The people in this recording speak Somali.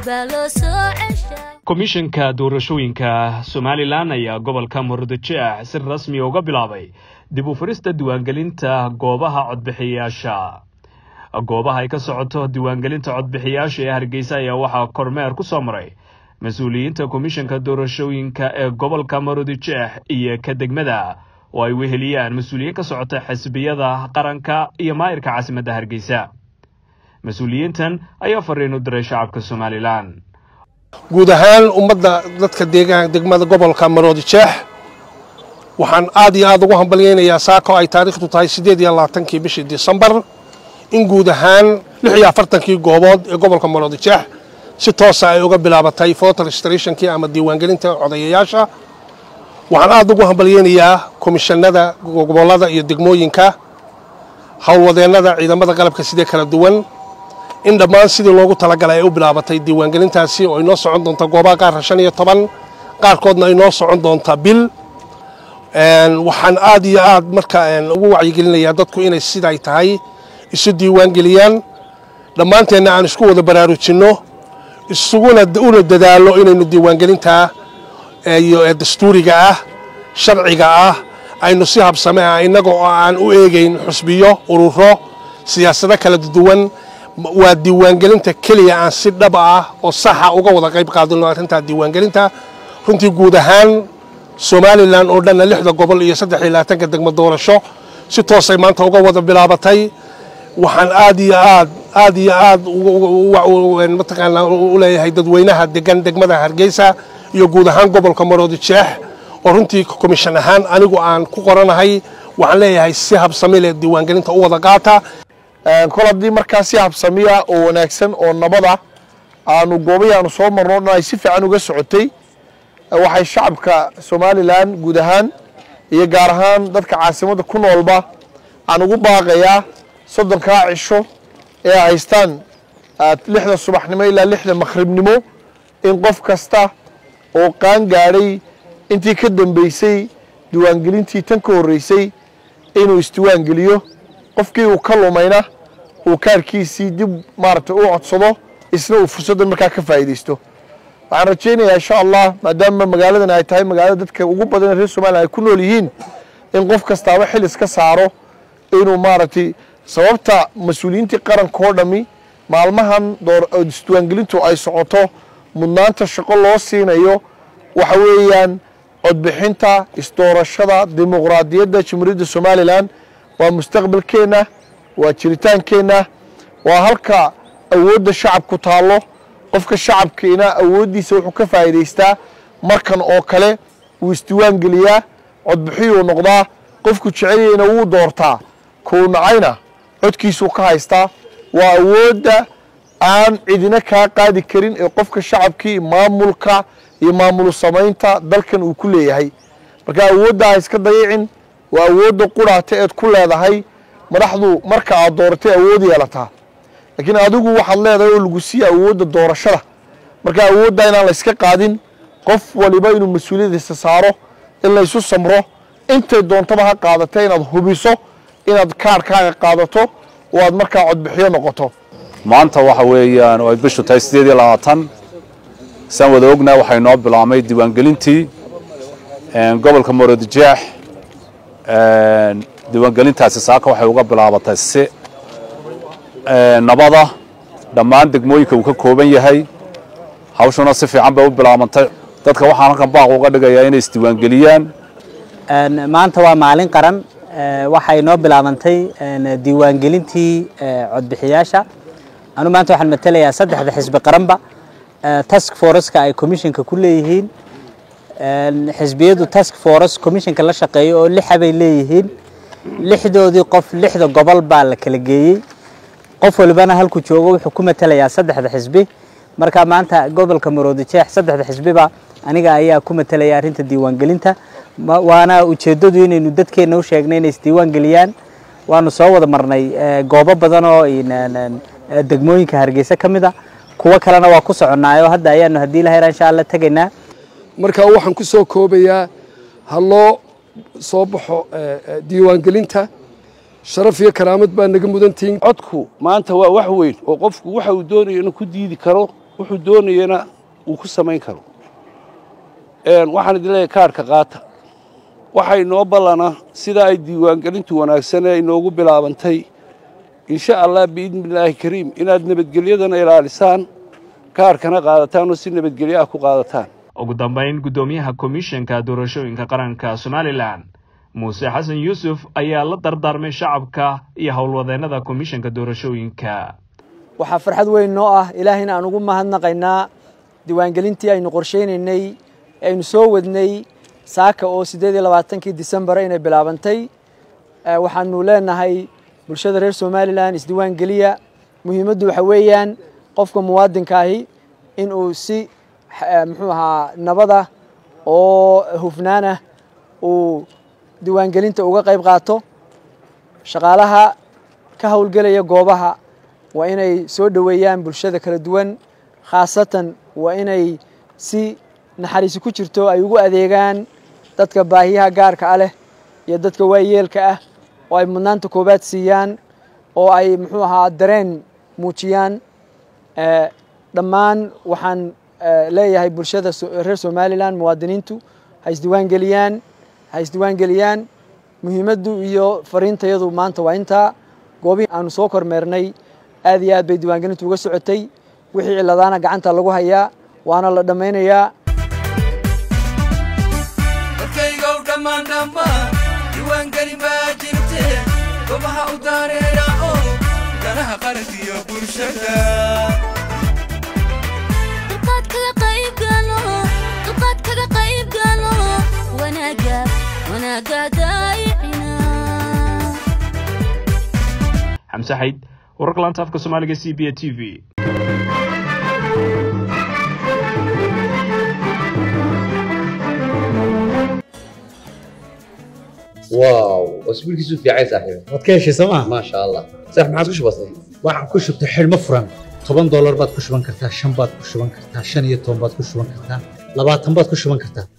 komishanka doorashooyinka somalilan ayaa gobolka murudijeex si rasmi uga bilaabay dib u furista diiwaangelinta goobaha codbixiyayaasha goobaha ay ka socoto diiwaangelinta codbixiyayaasha ee hargeysa ayaa waxaa kormeer ku soo maray mas-uuliyiinta komishanka doorashooyinka ee gobolka murudijeex iyo ka degmada oo ay weheliyaan mas-uuliyiin ka socota xisbiyada qaranka iyo maayirka caasimadda hargeysa mas-uuliyiintan ayaa fariin u diray shacabka somalilan guud ahaan ummadda dadka deegaanka degmada gobolka maroodijeex waxaan aad iyo aad ugu hambalyaynayaa saako ay taariikhdu tahay siddeed iyo labaatankii bishii disembar in guud ahaan lix iyo afartankii goobood ee gobolka maroodijeex si toosa ay uga bilaabatay voter registrationkii ama diiwaangelinta codayayaasha waxaan aad ugu hambalyaynayaa komishanada gobollada iyo degmooyinka howlwadeennada ciidamada qalabka sidee kala duwan in dhammaan sidii loogu talagalay ay u bilaabatay diiwaangelintaasi oo inoo socon doonta goobaha qaarka shan iyo toban qaarkoodna inoo socon doonta bil waxaan aad iyo aad marka ugu wacyigelinayaa dadku inay siday tahay isu diiwaangeliyaan dhammaanteenna aan isku wada baraarujinno isuguna una dadaallo inaynu diiwaangelintaa iyo dastuuriga ah sharciga ah aynu si habsame ah innaga oo aan u eegayn xusbiyo ururo siyaasado kala duwan waa diiwaangelinta keliya aan si dhaba ah oo saxa uga wada qayb qaadino arrintaa diiwaangelinta runtii guud ahaan somalilan oo dhanna lixda gobol iyo saddex iyo labaatanka degmo doorasho si toosay maanta uga wada bilaabatay waxaan aad iyo aad aad iyo aad mataqaanaa u leeyahay dadweynaha degan degmada hargeysa iyo guud ahaan gobolka maroodijeex oo runtii komishan ahaan anigu aan ku qoranahay waxaan leeyahay si habsami leh diiwaangelinta u wada qaata kol haddii markaa si habsamiya oo wanaagsan oo nabada aanu goobahii aanu soo marno dhan ay si fiican uga socotay waxay shacabka somalilan guud ahaan iyo gaar ahaan dadka caasimadda ku noolba aan ugu baaqayaa soddonkaa cisho ee ay haystaan lixda subaxnimo ilaa lixda makhribnimo in qof kasta oo qaan gaadhay intii ka dambeysay diiwaangelintii tan ka horreysay inuu isdiiwaangeliyo qofkii uu ka lumayna uu kaarkiisii dib maaragtay u codsado isna uu fursaddan markaa ka faa'iidaysto waxaan rajaynayaa insha allah maadaama magaaladan ay tahay magaalada dadka ugu badan ee reer somalilan ay ku nool yihiin in qof kastaaba xil iska saaro inuu maaragtay sababta mas-uuliyiintii qaranka oo dhammi maalmahan isdiiwaangelintu ay socoto mudnaanta shaqo loo siinayo waxa weeyaan codbixinta isdoorashada dimuqraadiyadda jamhuuriyadda somalilan waa mustaqbalkeenna waa jiritaankeenna waa halka awoodda shacabku taallo qofka shacabkiina awooddiisa wuxuu ka faa'iidaystaa markan oo kale wuu isdiiwaan geliyaa codbixiyuu noqdaa qofku jecelyayna wuu doortaa kuu nacayna codkiisuu ka haystaa waa awoodda aan cidina kaa qaadi karin ee qofka shacabkii maamulka iyo maamulu samaynta dalkan uu ku leeyahay marka awoodda ha iska dayicin waa awoodda quraata eed ku leedahay madaxdu marka aad dooratay awood yeelataa laakiin adigu waxaad leedahay oo lagu siiya awoodda doorashada marka awoodda inaan la yska qaadin qof waliba inuu mas-uuliyadiisa saaro in laysu samro intay doontaba ha qaadatee inaad hubiso inaad kaarhkaaga qaadato oo aad markaa codbixiyo noqoto maanta waxa weeyaan oo ay bishu tahay siddeed iyo labaatan saan wada ognaa waxay noo bilaabmay diiwaangelintii gobolka maroodijeex diiwaangelintaasi saaka waxay uga bilaabatay si nabada dhammaan degmooyinka uu ka kooban yahay hawshuna si fiican bay u bilaabantay dadka waxaan halkan baaq uga dhigayaa inay isdiiwaangeliyaan maanta waa maalin qaran waxay noo bilaabantay diiwaangelintii codbixiyaasha anu maanta waxaan matelayaa saddexda xisbi qaranba task foreska ay commissionka ku leeyihiin xisbiyadu task force commissionka la shaqeeyo oo lixa bay leeyihiin lixdoodii qof lixda gobol baa la kala geeyey qof walibana halku joogo wuxuu ku matelayaa saddexda xisbi marka maanta gobolka maroodijeex saddexda xisbiba aniga ayaa ku matelaya arrinta diiwaangelinta waana ujeeddadu inaynu dadkeenna u sheegnay inay isdiiwaangeliyaan waanu soo wada marnay goobo badan oo degmooyinka hargeysa ka mid a kuwo kalena waa ku soconnaayo hadda ayaanu haddii la heraa insha alla tegaynaa marka waxaan ku soo koobayaa ha loo soo baxo diiwaangelinta sharaf iyo karaamad baa naga mudantihiin codku maanta waa wax weyn oo qofku waxa uu doonayo inuu ku diidi karo wuxuu doonayana uu ku samayn karo waxaan idin leeyahay kaarhka qaata waxay noo ballana sidaa ay diiwaangelintu wanaagsan ee inoogu bilaabantay insha allah biidni illaahi kariim inaad nabadgelyadana ilaalisaan kaarhkana qaadataan oo si nabadgelyo ah ku qaadataan ugu dambayn guddoomiyaha komishanka doorashooyinka qaranka somalilan muuse xasan yuusuf ayaa la dardaarmay shacabka iyo howlwadeennada komishanka doorashooyinka waxaa farxad weyn noo ah ilaahayna aan ugu mahadnaqaynaa diiwaangelintii aynu qorshaynaynay aynu soo wadnay saaka oo siddeed iyo labaatankii disembar inay bilaabantay waxaanu leenahay bulshada reer somalilan isdiiwaangeliya muhiimaddu waxa weeyaan qofka muwaadinkaahi in uu si muxuu ahaa nabada oo hufnaanah uu diiwaangelinta uga qayb qaato shaqaalaha ka howlgelaya goobaha waa inay soo dhoweeyaan bulshada kala duwan khaasatan waa inay si naxariisi ku jirto ay ugu adeegaan dadka baahiyaha gaarka ah leh iyo dadka waayeelka ah oo ay mudnaanta koobaad siiyaan oo ay muxuu ahaa dareen muujiyaan dhammaan waxaan leeyahay bulshada reer somalilan muwaadiniintu ha isdiiwaangeliyaan ha isdiiwaangeliyaan muhiimaddu iyo fariintayadu maanta waa intaa goobihii aanu soo kormeernay aad iyo aad bay diiwaangelintu uga socotay wixii ciladaana gacanta lagu hayaa waana la dhammaynayaa dadkaygow dhammaan dhammaan diiwaangelin baa jirte gobaha u daareeya oo danaha qarankiyo bulshada xamse xayd wararka laanta afka soomaaliga c b a t v واو اسبوعك في عايز صاحبي waad ka heshay sooma ما شاء الله صح ما عادش بسيط waxaan ku shubtay xidhmo furan toban doolar baad ku shuban kartaa shan baad ku shuban kartaa shan iyo toban baad ku shuban kartaa labaatan baad ku shuban kartaa